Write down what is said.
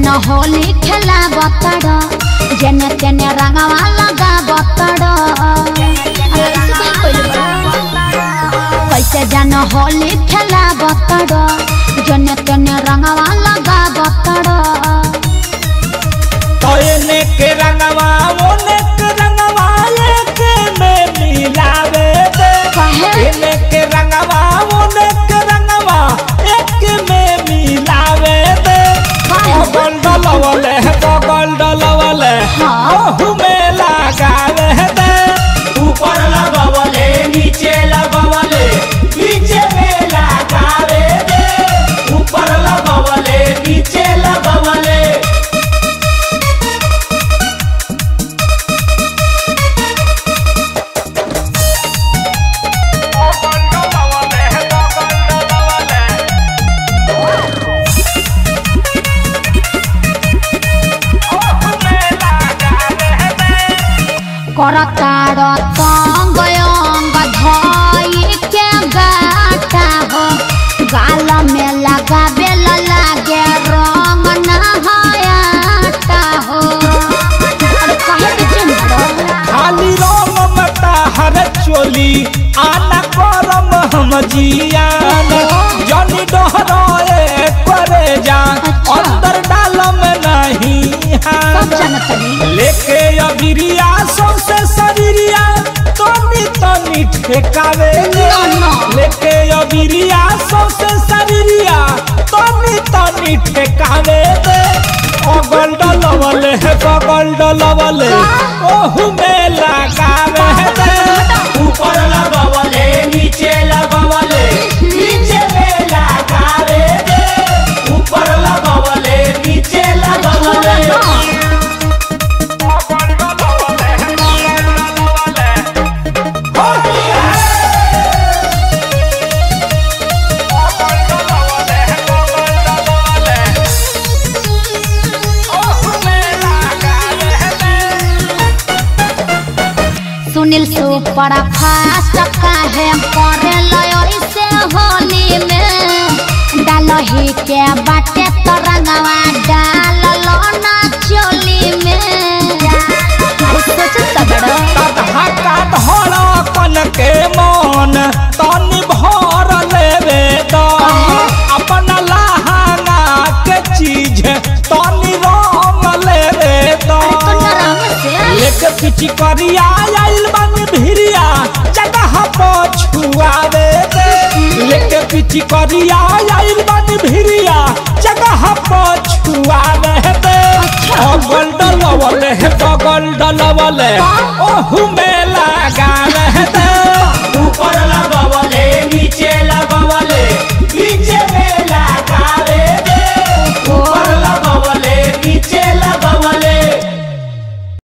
जन होली खेला बतड़ जेने तेने रंगवा लगा बतड़ कैसे जन होली खेला बतड़ जेने तेने रंगवा लगा बतड़ तो एने के रंगवा ओने के रंगवा एक में मिलावे दे काहे? एने के रंगवा ओने के रंगवा एक में मिलावे दे काहे? बगल डलवले बगल डलवले हाँ। ओहू में लगावे दे ऊपर लगवले नीचे लगवले नीचे में लगावे दे ऊपर लगवले नीचे लगवले करतार तंग अंग धई के गाटा हो गाल में लगावे ला लागे रंग नहायाटा हो अरे काहे के चिंता खाली रंग मता हर चोली आना करम हम जियान जनी डहरोए करे जा अंदर डालम नहीं सब हान जानतनी लेके अबिरिया सौसे शरीरिया तनी तनी ठेकावे गे। ना, ना। लेके अबिरिया सौसे शरीरिया तनी तनी ठेकावे दे अगल डलवले है बगल डलवले ओहू में लगावे दे ऊपर लगवले नीचे लगवले नीचे में लगावे दे ऊपर लगवले नीचे लगवले सुनील सुपर फास्ट काहे करे लय से होली में डालही के बाटे तो रंगवा डाल लो ना चोली में अरे सोचत त बड़ो ततहा का धड़कन के मन तनी भर लेवे द अपन लहाना के चीज तनी रंग लेवे द तो नरम से एक पिची करिया आइल बन भिरिया जगह पछुआवे दे लेके पिची करिया आइल बन भिरिया जगह पछुआवे दे बगल डलवले बगल डलवले ओहू में